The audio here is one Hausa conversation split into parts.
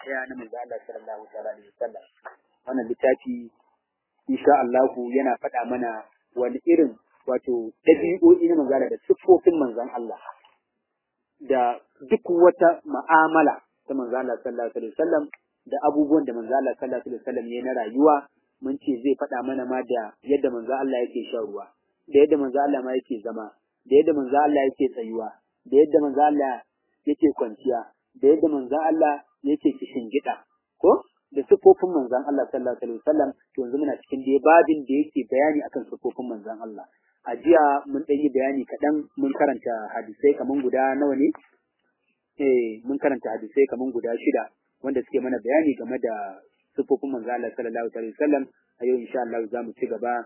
daya na manzo Allah sallallahu alaihi wasallam wannan littafi insha Allah yana faɗa mana wani irin wato ɗabi'o'i na manzo Allah da siffofin manzon Allah da duk wata ma'amala ta manzo Allah sallallahu alaihi wasallam da abubuwan da manzo Allah sallallahu alaihi wasallam ya na rayuwa mun ce zai faɗa mana ma da yadda manzo Allah yake shan ruwa da yadda manzo Allah ma yake zama da yadda manzo Allah yake tsayuwa da yadda manzo Allah yake kwanciya da yadda manzo Allah yake kishin gida ko da sifofin manzon Allah sallallahu alaihi wasallam to yanzu muna cikin da babin da yake bayani akan sifofin manzon Allah a jiya mun ɗan yi bayani kaɗan mun karanta hadisai kaman guda nawa ne eh mun karanta hadisai kaman guda shida wanda suke mana bayani game da sifofin manzon Allah sallallahu alaihi wasallam a yau insha Allah za mu ci gaba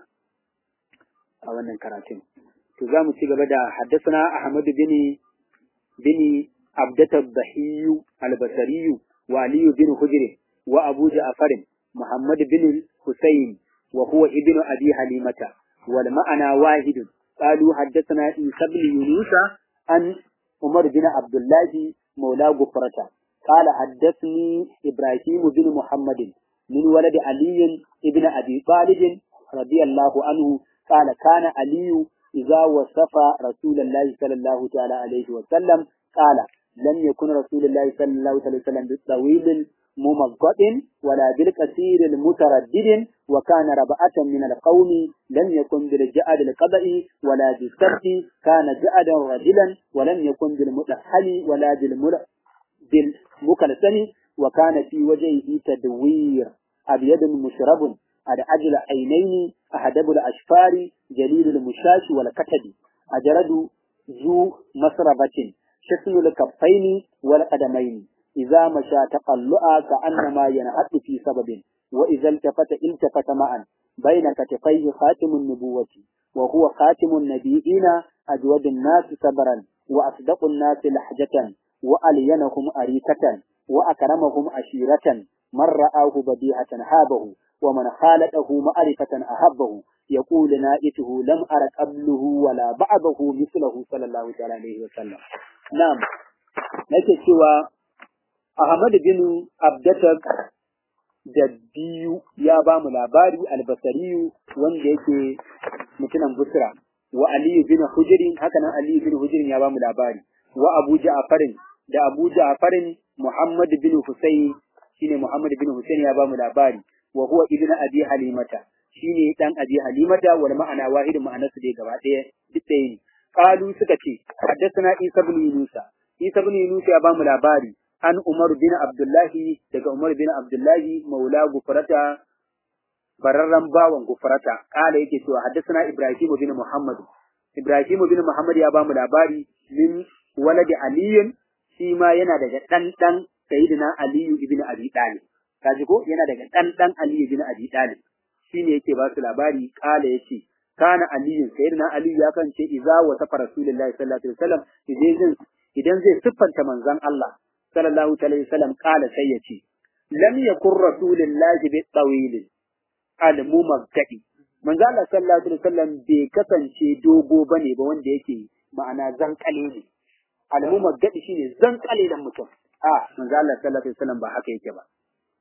a wannan karatun to za mu ci gaba da haddasa Ahmad bin bin Abdat al-Bahiy al-Basri wa Ali bin Hujr wa Abu Ja'far Muhammad bin Husayn wa huwa ibn Abi Halimata wal ma'ana wahid قالوا حدثنا عيسى بن يونس عن عمر بن عبد الله مولى غفرة قال حدثني إبراهيم بن محمد من ولد علي ابن أبي طالب رضي الله عنه قال كان علي إذا وصف رسول الله صلى الله تعالى عليه وسلم قال لم يكن رسول الله صلى الله عليه وسلم بالطويل ممضط ولا بالكثير المتردد وكان ربعة من القوم لم يكن بالجعد القبئ ولا بالسبت كان جعدا رجلا ولم يكن بالمتحل ولا بالمكلسن وكان في وجهه تدوير أبيض مشرب أجل عينين أحدب الأشفار جليل المشاش والكتب أجرد ذو مسربة شسن الكفين والقدمين إذا مشى تقلعا كأنما ينحط في سبب وإذا التفت التفت معا بين كتفيه خاتم النبوة وهو خاتم النبيين أجود الناس صبرا وأصدق الناس لحجة وألينهم أريكة وأكرمهم عشيرة من رآه بديعة هابه ومن خالته معرفة أحبه يقول نائته لم أر قبله ولا بعده مثله صلى الله عليه وسلم نعم nake cewa Ahmad bin Abdatak da biyu ya ba mu labari albasariyu wanda yake mutunan Busra wa Ali bin Hujrin haka nan Ali bin Hujrin ya ba mu labari wa Abu Ja'farin da Abu Ja'farin Muhammad bin Husayn shine Muhammad bin Husayn ya ba mu labari wa huwa ibnu Abi Halimata shine dan Abi Halimata wal ma'ana wahidin ma'anarsu dai gaba ɗaya duk ɗaya ne qalu suka ce haddathana Isa bin Yunus Isa bin Yunus ya ba mu labari an Umar bin Abdullahi daga Umar bin Abdullahi maula gufrata bararran bawan gufrata kala yake cewa haddathana Ibrahim bin Muhammad Ibrahim bin Muhammad ya ba mu labari min waladi aliyin shi ma yana daga dan dan sayyidina Aliyu ibn Abi Talib kaji ko yana daga dan dan Aliyu ibn Abi Talib shine yake ba su labari kala yace kana Aliyu sayyidina Aliyu ya kance idza wa safa Rasulullahi sallallahu alaihi wasallam idan idan zai siffanta manzon Allah sallallahu alaihi wasallam kala sai yace lam yakun Rasulullahi bi tawil al mumaggadi manzo Allah sallallahu alaihi wasallam bai kasance dogo bane ba wanda yake ma'ana zankale ne al'ummar gadi shine zankale dan mutum a manzo Allah sallallahu alaihi wasallam ba haka yake ba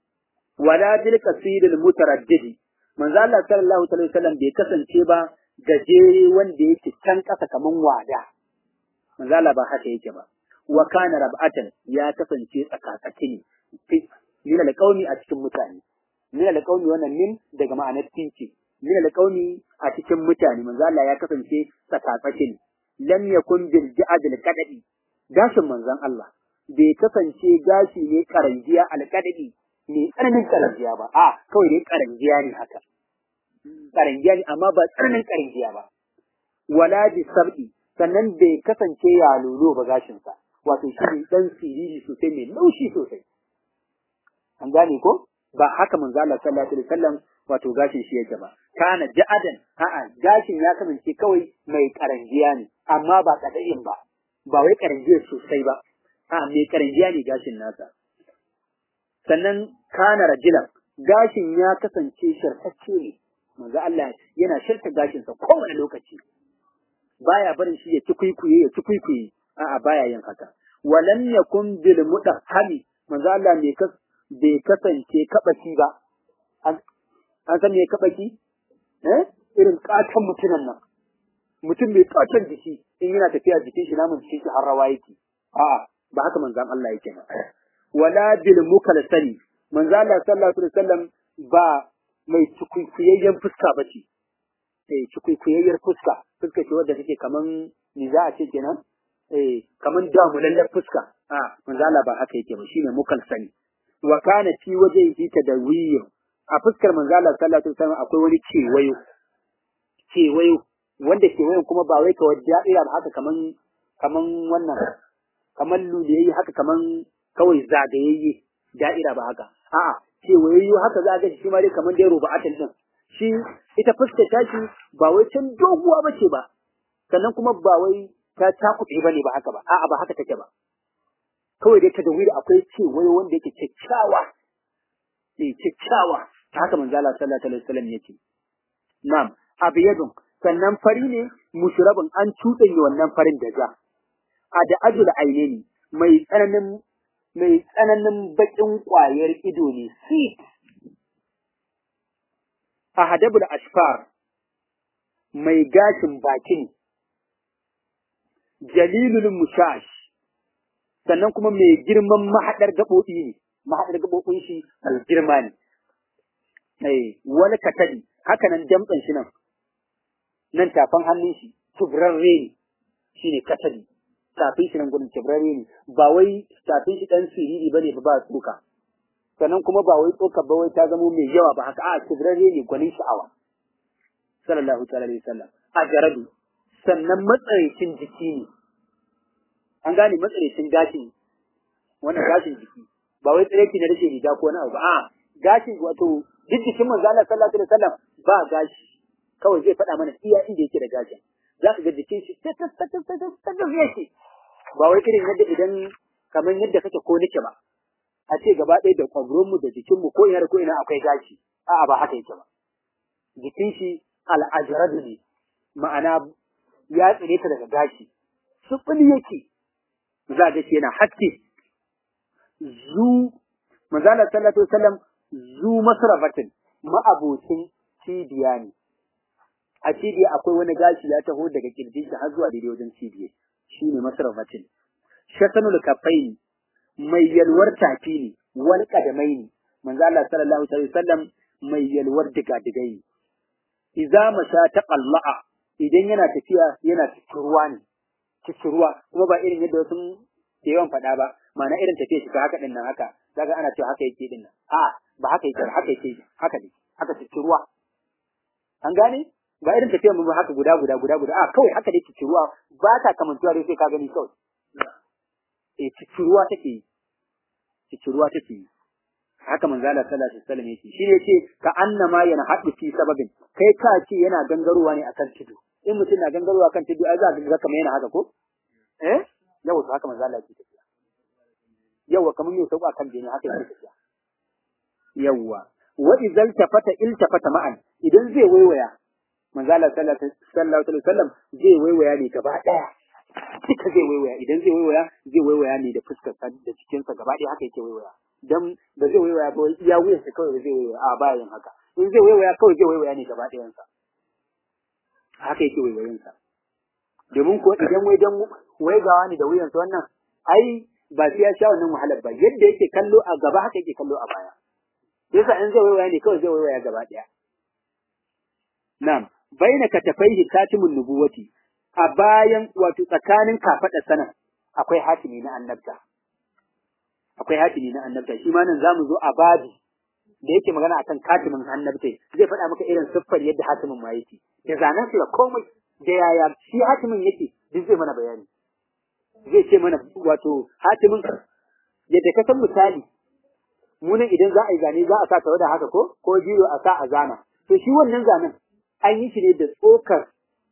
wala bil kasiril mutaraddidi manzo Allah sallallahu alaihi wasallam bai kasance ba gajere wanda yake can kasa kaman wada manzo Allah ba haka yake ba wa kana rab'atan ya kasance tsakatsaki ne min alqaumi a cikin mutane min alqaumi wannan min daga ma'anar tinki min alqaumi a cikin mutane manzo Allah ya kasance tsakatsaki ne lam yakun bil ja'd al qadadi gashin manzon Allah bai kasance gashi ne karangiya al qadadi ne tsananin karangiya ba a kawai dai karangiya ne haka karangiya ne amma ba tsananin karangiya ba wala bi sab'i sannan bai kasance ya lolo ba gashin sa wato shi ne dan siriri sosai mai laushi sosai an gane ko ba haka manzo Allah sallallahu alaihi wasallam wato gashin shi yake ba kana ja'adan a'a gashin ya kasance kawai mai karangiya ne amma ba kadain ba ba wai karangiya sosai ba a mai karangiya ne gashin nasa sannan kana rajulan gashin ya kasance shirtacce ne manzo Allah yana shirta gashin sa kowane lokaci baya barin shi ya ci kuikuye ya ci kuikuye a'a baya yin haka walam yakun bil mudahhami manzo Allah mai kas bai kasance kabaki ba an san me kabaki eh irin katon mutunan nan mutum mai katon jiki in yana tafiya jikin shi namun jikin shi har rawa yake a'a ba haka manzon Allah yake ba wala bil mukalsali manzo Allah sallallahu alaihi wasallam ba mai cikuyayyen fuska bace eh cikuyayyen fuska fuska ce wadda take kaman ni za a ce kenan eh kaman damulallen fuska a manzo Allah ba haka yake ba shine mukalsali wa kana fi wajhihi tadawiyyu a fuskar manzo Allah sallallahu alaihi wasallam akwai wani kewayo kewayo wanda kewayon kuma ba wai kawai da'ira ba haka kaman kaman wannan kaman luliyayye haka kaman kawai zagayayye da'ira ba haka a'a kewayayyo haka za ga shi ma dai kaman dai ruba'atin din shi ita fuskar tashi ba wai can doguwa bace ba sannan kuma ba wai ta takuɗe bane ba haka ba a'a ba haka take ba kawai dai ta da wuri akwai kewayo wanda yake kyakkyawa eh kyakkyawa ta haka manzo Allah sallallahu alaihi wasallam yake na'am abiyadun sannan fari ne mushrabun an cuɗanya wannan farin da ja a da ajul aineni mai tsananin mai tsananin bakin ƙwayar ido ne sit a hadabul ashfar mai gashin bakin jalilul mushash sannan kuma mai girman mahaɗar gaɓoɓi ne mahaɗar gaɓoɓin shi mai girma ne eh wani katadi haka nan damtsan shi nan nan tafan hannun shi tubrarre ne shine katadi tafin shi nan gudun tubrarre ne ba wai tafin shi dan siriri bane ba ba tsoka sannan kuma ba wai tsoka ba wai ta zama mai yawa ba haka a tubrarre ne gwanin sha'awa sallallahu ta'ala alaihi wasallam a jarabi sannan matsaraicin jiki ne an gane matsaraicin gashin wannan gashin jiki ba wai tsireki na rashin riga ko wani abu ba a gashin wato duk jikin manzo Allah sallallahu alaihi wasallam ba gashi kawai zai faɗa mana iya inda yake da gashin za ka ga jikin shi ta ta ta ta ta ta ta yake ba wai irin yadda idan kamar yadda kake ko nake ba a ce gaba ɗaya da kwabronmu da jikinmu ko ina da ko ina akwai gashi a'a ba haka yake ba jikin shi al'ajaradu ne ma'ana ya tsire ta daga gashi sufuli yake za ga shi yana haske zu manzala sallallahu alaihi wasallam zu masrafatin ma'abocin cibiya ne a cibiya akwai wani gashi ya taho daga kirjin shi har zuwa daidai wajen cibiya shine masrafatin shatanul kafaini mai yalwar tafi ne wani kadamai ne manzo Allah sallallahu alaihi wasallam mai yalwar digadigai ne idza masha taqalla'a idan yana tafiya yana cikin ruwa ne cikin ruwa kuma ba irin yadda wasu ke yawan faɗa ba ma'ana irin tafiya shi haka din nan haka daga ana cewa haka yake din nan a ba haka yake haka yake haka ne haka cikin ruwa an gane ba irin tafiyar mu haka guda guda guda guda a kawai haka dai cikin ruwa ba ta kamantuwa dai sai ka gani kawai eh cikin ruwa take yi cikin ruwa take yi haka manzo Allah sallallahu alaihi wasallam yake shi ne yace ka annama yana haɗu fi sababin kai ka ce yana gangarowa ne akan tudu in mutum na gangarowa kan tudu ai za ka ga kamar yana haka ko eh yawa to haka manzo Allah yake tafiya yawa kamar yau sauka kan jini haka yake tafiya yawa wa idzal tafata iltafata ma'an idan zai waiwaya manzo Allah sallallahu alaihi wasallam zai waiwaya ne gaba daya duka zai waiwaya idan zai waiwaya zai waiwaya ne da fuskar sa da cikin sa gaba daya haka yake waiwaya dan ba zai waiwaya ba iya wuyan sa kawai zai waiwaya a bayan haka in zai waiwaya kawai zai waiwaya ne gaba dayan sa haka yake waiwayin sa domin ko idan wai dan waigawa ne da wuyan sa wannan ai ba sai ya sha wannan wahalar ba yadda yake kallo a gaba haka yake kallo a baya yasa in zai waiwaya ne kawai zai waiwaya gaba daya na'am baina katafaihi katimun nubuwati a bayan wato tsakanin kafada sana akwai hatimi na annabta akwai hatimi na annabta shi ma nan zamu zo a babi da yake magana akan katimin annabta zai faɗa maka irin siffar yadda hatimin ma yake da zanen su da komai da yaya shi hatimin yake duk zai mana bayani zai ce mana wato hatimin yadda ka san misali munan idan za a yi zane za a sa tawada haka ko ko jiro a sa a zana to shi wannan zanen an yi shi ne da tsokar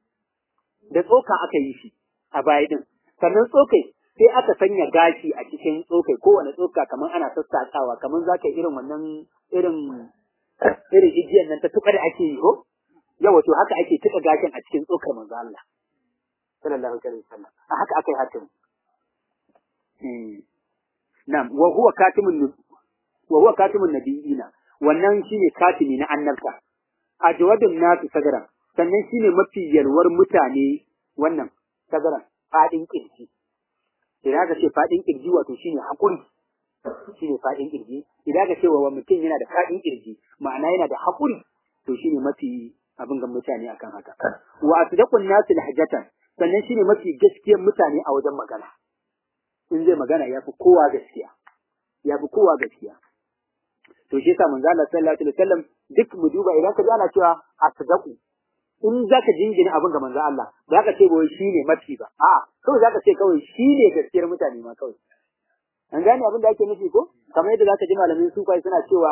da tsoka aka yi shi a baya din sannan tsokai sai aka sanya gashi a cikin tsokai kowane tsoka kamar ana sassaƙawa kamar za ka irin wannan irin irin igiyan nan ta tuka da ake yi ko yawa to haka ake tuka gashin a cikin tsokar manzo Allah sallallahu alaihi wasallam a haka aka yi hakan na'am wa huwa katimun wa huwa katimun nabiyina wannan shine katimi na annabta ajwadun nasu sagaran sannan shine mafi yalwar mutane wannan sagaran fadin kirji idan ka ce fadin kirji wato shine hakuri shine fadin kirji idan ka ce wa mutum yana da fadin kirji ma'ana yana da hakuri to shine mafi abin ga mutane akan haka wa asdaqun nasu lahjatan sannan shine mafi gaskiyar mutane a wajen magana in zai magana yafi kowa gaskiya yafi kowa gaskiya to shi yasa manzo Allah sallallahu alaihi wasallam duk mu duba idan ka ji ana cewa asdaqu in zaka jingina abin ga manzo Allah ba ka ce ba shi ne mafi ba a'a kawai zaka ce kawai shi ne gaskiyar mutane ma kawai an gane abin da ake nufi ko kamar yadda zaka ji malamin sufai suna cewa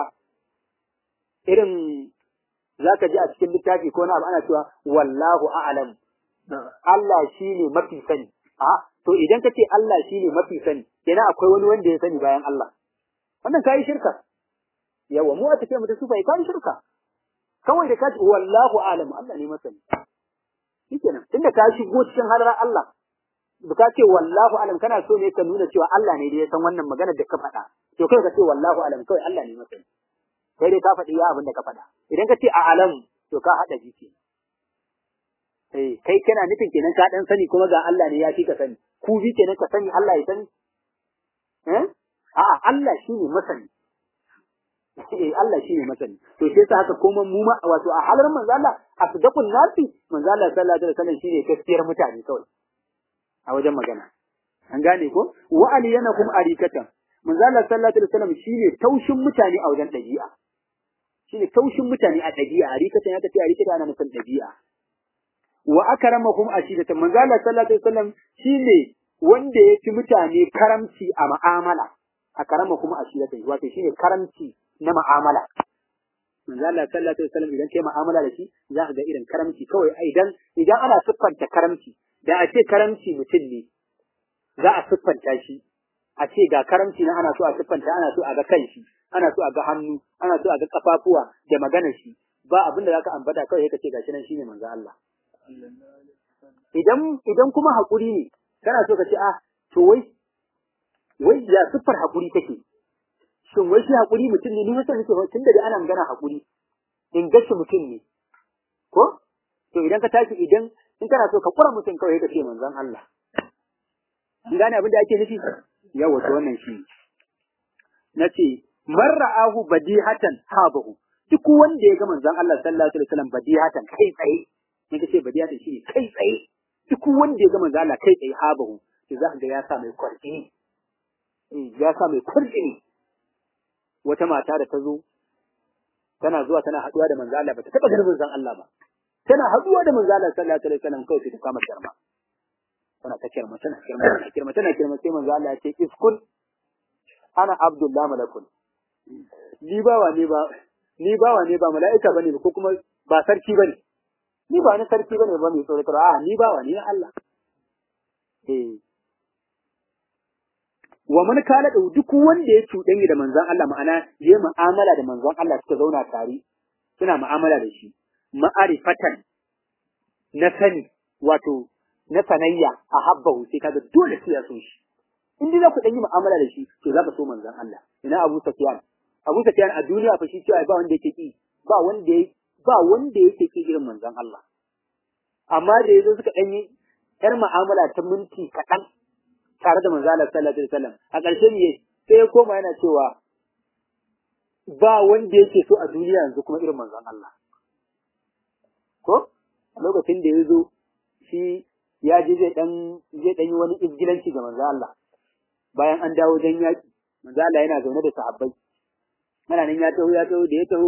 irin zaka ji a cikin littafi ko na abu ana cewa wallahu a'lam Allah shi ne mafi sani a to idan ka ce Allah shi ne mafi sani kenan akwai wani wanda ya sani bayan Allah wannan kai shirka yawa mu a tafiya mu ta sufai kai shirka kawai da ka ce wallahu a'lam Allah ne masani shikenan tunda ka shigo cikin halar Allah da ka ce wallahu a'lam kana so ne ka nuna cewa Allah ne da ya san wannan magana da ka faɗa to kai ka ce wallahu a'lam kawai Allah ne masani kai dai ka faɗi ya abin da ka faɗa idan ka ce a'lam to ka haɗa jiki eh kai kana nufin kenan ka dan sani kuma ga Allah ne ya fi ka sani ku bi kenan ka sani Allah ya sani eh a'a Allah shine masani eh Allah shine masani to sai sa haka kuma mu ma wato a halar manzo Allah asdaqun nasi manzo Allah sallallahu alaihi wasallam shine gaskiyar mutane kawai a wajen magana an gane ko wa aliyanakum arikatan manzo Allah sallallahu alaihi wasallam shine taushin mutane a wajen dabi'a shine taushin mutane a dabi'a arikatan ya tafi arikatan ana nufin dabi'a wa akramakum ashidatan manzo Allah sallallahu alaihi wasallam shine wanda ya fi mutane karamci a mu'amala akramakum ashidatan wato shine karamci na mu'amala manzo Allah sallallahu alaihi wasallam idan kai mu'amala da shi za ka ga irin karamci kawai idan idan ana siffanta karamci da a ce karamci mutum ne za a siffanta shi a ce ga karamci na ana so a siffanta ana so a ga kanshi ana so a ga hannu ana so a ga kafafuwa da maganar shi ba abin da zaka ambata kawai ka ce gashi nan shine manzo Allah idan idan kuma hakuri ne kana so ka ce ah to wai wai ya siffar hakuri take shin wai shi hakuri mutum ne ni wasa nake tun da ana magana hakuri in gashi mutum ne ko to idan ka tashi idan in kana so ka kura mutum kawai ka ce manzon Allah in gane abin da ake nufi yawa to wannan shi nace man ra'ahu badihatan habahu duk wanda ya ga manzon Allah sallallahu alaihi wasallam badihatan kai tsaye in ka ce badihatan shi kai tsaye duk wanda ya ga manzon Allah kai tsaye habahu to za ka ga ya sa mai kwarjini ya sa mai kwarjini wata mata da ta zo tana zuwa tana haduwa da manzo Allah ba ta taba ganin manzon Allah ba tana haduwa da manzo Allah sallallahu alaihi wasallam kawai sai ta kama kirma tana ta kirma tana kirma tana kirma tana kirma sai manzo Allah ya ce iskun ana abdullah malakun ni bawa ne ba ni bawa ne ba mala'ika bane ko kuma ba sarki bane ni ba ni sarki bane ba mai tsoro a ni bawa ne Allah eh wa man kala da duk wanda ya cuɗanya da manzon Allah ma'ana ya mu'amala da manzon Allah suka zauna tare suna mu'amala da shi ma'arifatan na sani wato na sanayya a habbahu sai kaga dole sai ya so shi in dai za ku dan yi mu'amala da shi to za ka so manzon Allah ina Abu Sufyan Abu Sufyan a duniya fa shi cewa ba wanda yake ki ba wanda ba wanda yake ki irin manzon Allah amma da yazo suka dan yi yar mu'amala ta minti kaɗan tare da manzo Allah sallallahu alaihi wasallam a ƙarshe ne sai ya koma yana cewa ba wanda yake so a duniya yanzu kuma irin manzon Allah ko lokacin da ya zo shi ya je zai dan zai dan yi wani izgilanci ga manzo Allah bayan an dawo dan yaki manzo Allah yana zaune da sahabbai mana nan ya taho ya taho da ya taho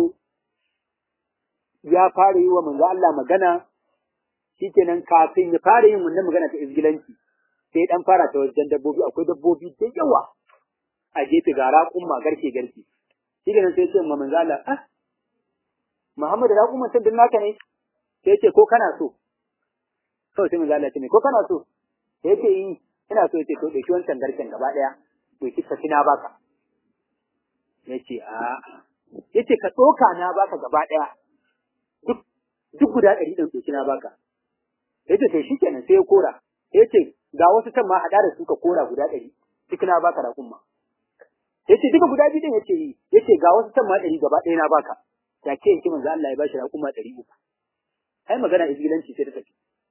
ya fara yi wa manzo Allah magana shikenan kafin ya fara yin wannan magana ta izgilanci sai dan fara ta wajen dabbobi akwai dabbobi da yawa a gefe ga raƙumma garke garke shi ne sai ce manzo Allah ah Muhammad raƙumman sun naka ne sai ce ko kana so kawai sai manzo Allah ce ne ko kana so sai ce yi ina so yace to dauki wancan garken gaba daya dauki ka na baka yace a yace ka doka na baka gaba daya duk duk guda ɗari ɗin dauki na baka yace to shikenan sai ya kora yace ga wasu can ma haɗa da su ka kora guda ɗari duk na baka da kuma yace duka guda biyu din yace yi yace ga wasu san ma ɗari gaba ɗaya na baka take yake manzo Allah ya bashi raƙuma ɗari uku ai magana izgilanci sai ta tafi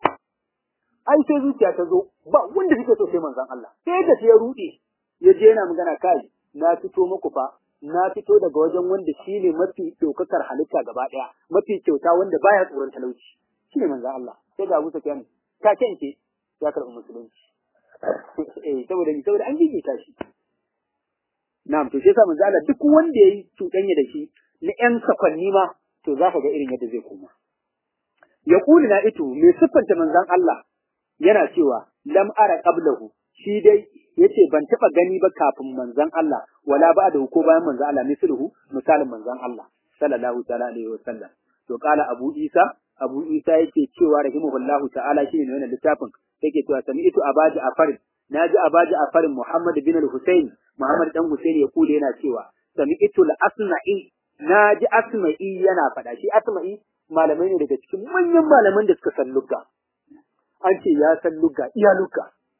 ai sai zuciya ta zo ba wanda suke so sai manzon Allah sai da ya rude ya je yana magana kai na fito muku fa na fito daga wajen wanda shine mafi daukakar halitta gaba daya mafi kyauta wanda baya tsoron talauci shine manzon Allah sai ga Abu Sufyan ta kence ya karɓi musulunci eh saboda ni saboda an gigita shi na'am to sai sa manzon Allah duk wanda yayi cuɗanya da shi na ƴan sakwanni ma to za ka ga irin yadda zai koma ya kuli na ito mai siffanta manzon Allah yana cewa lam ara qablahu shi dai yace ban taba gani ba kafin manzon Allah wala ba da ko bayan manzon Allah misluhu misalin manzon Allah sallallahu ta'ala alaihi wasallam to kala Abu Isa Abu Isa yake cewa rahimahullahu ta'ala shine ne wannan littafin yake cewa sami'tu abaji afarin naji abaji afarin Muhammad bin al-Husayn Muhammad dan Husayn ya kule yana cewa sami'tu al-Asma'i naji Asma'i yana faɗa shi Asma'i malamai ne daga cikin manyan malaman da suka san lugha an ce ya san lugga iya lugga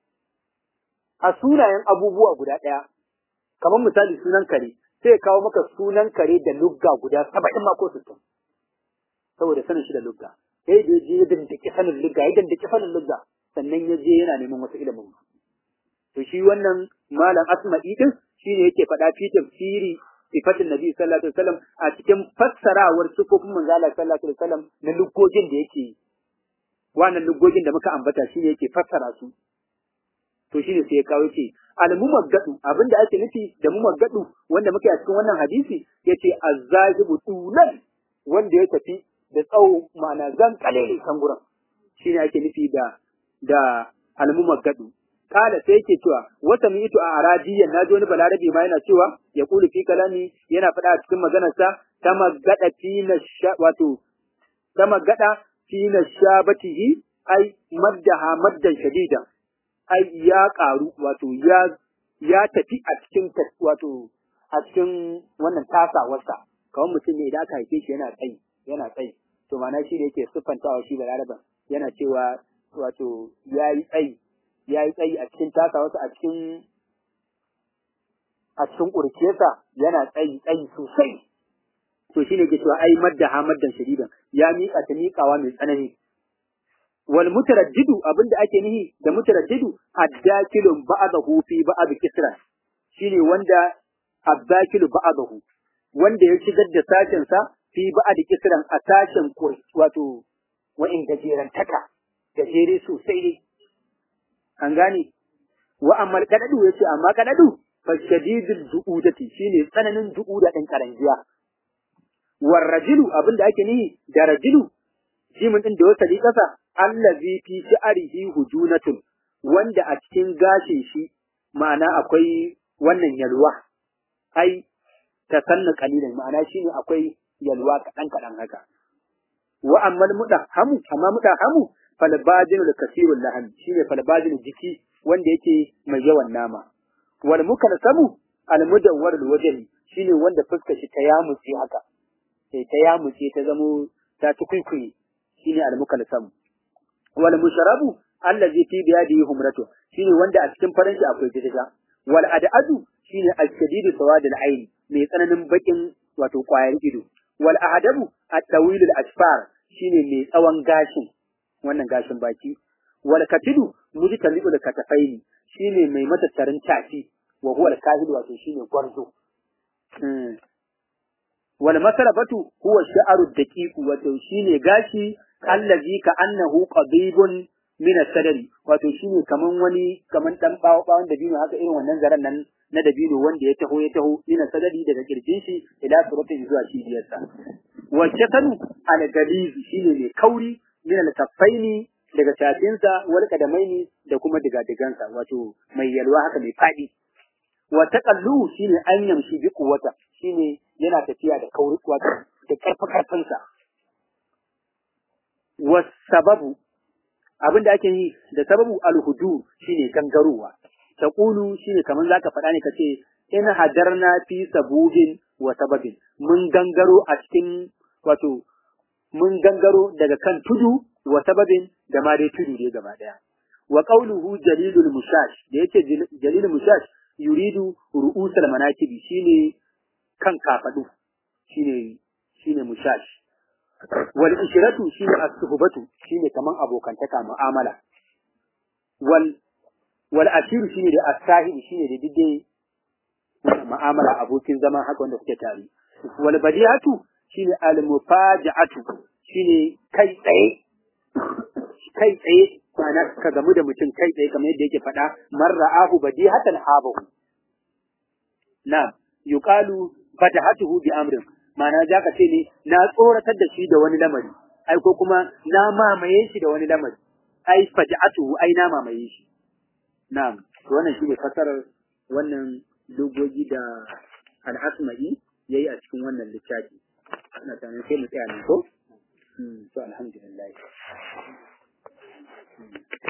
a sunayen abubuwa guda ɗaya kamar misali sunan kare sai ya kawo maka sunan kare da lugga guda saba'in ma ko sittin saboda sanin shi da lugga sai da je ya dandake sanin lugga ya dandake sanin lugga sannan ya je yana neman wasu ilimin to shi wannan malam asma'i din shi ne yake faɗa fi tafsiri sifatin nabi sallallahu alaihi wasallam a cikin fassarawar sifofin manzo Allah sallallahu alaihi wasallam na luggojin da yake yi wannan lugogin da muka ambata shine yake fassara su to shine sai ya kawo ce al-mumaggadu abinda ake nufi da mumaggadu wanda muke a cikin wannan hadisi yace azzajibu tulan wanda ya tafi da tsawo ma'ana zan kalele kan gurin shine ake nufi da da al-mumaggadu kala sai yake cewa wata mitu a arabiyan naji wani balarabi ma yana cewa ya kulu fi kalami yana faɗa a cikin maganarsa ta magada fi na wato ta magada fi nashabatihi ai maddaha maddan shadidan ai ya karu wato ya ya tafi a cikin wato a cikin wannan tasawarsa kawai mutum ne idan aka haife shi yana tsayi yana tsayi to ma'ana shi ne yake siffantawa shi da laraban yana cewa wato ya yi tsayi ya yi tsayi a cikin tasawarsa a cikin a cikin ƙurciyarsa yana tsayi tsayi sosai to shine ke cewa ai madda ha maddan shadidan ya miƙa ta miƙawa mai tsanani wal mutaraddidu abinda ake nihi da mutaraddidu addakilun ba'dahu fi ba'd kisra shine wanda addakilu ba'dahu wanda ya shigar da sashen sa fi ba'd kisran a sashen wato wa'in gajeren taka gajere sosai ne an gane wa amma kadadu yace amma kadadu fa shadidul du'udati shine tsananin du'uda din karangiya warrajulu abinda ake nihi da rajulu jimin din da wasa kasa allazi fi sha'rihi hujunatun wanda a cikin gashin shi ma'ana akwai wannan yalwa ai tasanna qalilan ma'ana shine akwai yalwa kadan kadan haka wa ammal mudahamu amma mudahamu falbajinu da kasirul laham shine falbajinu jiki wanda yake mai yawan nama wal mukalsamu al mudawwar al wajhi shine wanda fuskar shi ta yamutse haka sai ta yamutse ta zamo ta tukuikuyi shine al mukalsam wal musharabu allazi fi biyadihi humratu shine wanda a cikin farin shi akwai jidda wal adadu shine al shadidu sawadul ayn mai tsananin bakin wato kwayar ido wal ahadabu at tawil al asfar shine mai tsawon gashin wannan gashin baki wal katidu mujtalibu da katafaini shine mai matattarin tafi wa huwa al kahil wato shine gwarzo wal masarabatu huwa sha'aru daqiq wato shine gashi allazi ka annahu qadibun min as-sadri wato shine kaman wani kaman dan bawo bawon dabino haka irin wannan zaran nan na dabino wanda ya taho ya taho min as-sadri daga kirjin shi ila suratin zuwa cibiyarsa wa shakanu al-galiz shine mai kauri min al-kaffaini daga tafinsa wal kadamaini da kuma digadigansa wato mai yalwa haka mai fadi wa taqallu shine an yamshi bi quwwata shine yana tafiya da kauri wato da karfa karfansa wa sababu abinda ake yi da sababu al-hudu shine gangarowa taqulu shine kaman zaka faɗa ne kace in hadarna fi sabubin wa sababin mun gangaro a cikin wato mun gangaro daga kan tudu wa sababin da ma dai tudu ne gaba daya wa qawluhu jalilul mushash da yace jalilul mushash yuridu ru'usal manakibi shine kan kafadu shine shine mushash wal ishratu shine as-suhbatu shine kaman abokantaka mu'amala wal wal ashiru shine da as-sahibi shine da dide mu'amala abokin zama haka wanda kuke tare wal badiyatu shine al mufaja'atu shine kai tsaye kai tsaye ma'ana ka gamu da mutum kai tsaye kamar yadda yake faɗa marra'ahu badihatan habahu na yuqalu fatahatuhu bi amrin ma'ana za ka ce ne na tsoratar da shi da wani lamari ai ko kuma na mamaye shi da wani lamari ai faja'atuhu ai na mamaye shi na'am to wannan shi ne fasarar wannan dogogi da al-asma'i yayi a cikin wannan littafi ina tunanin sai mu tsaya ne ko to alhamdulillah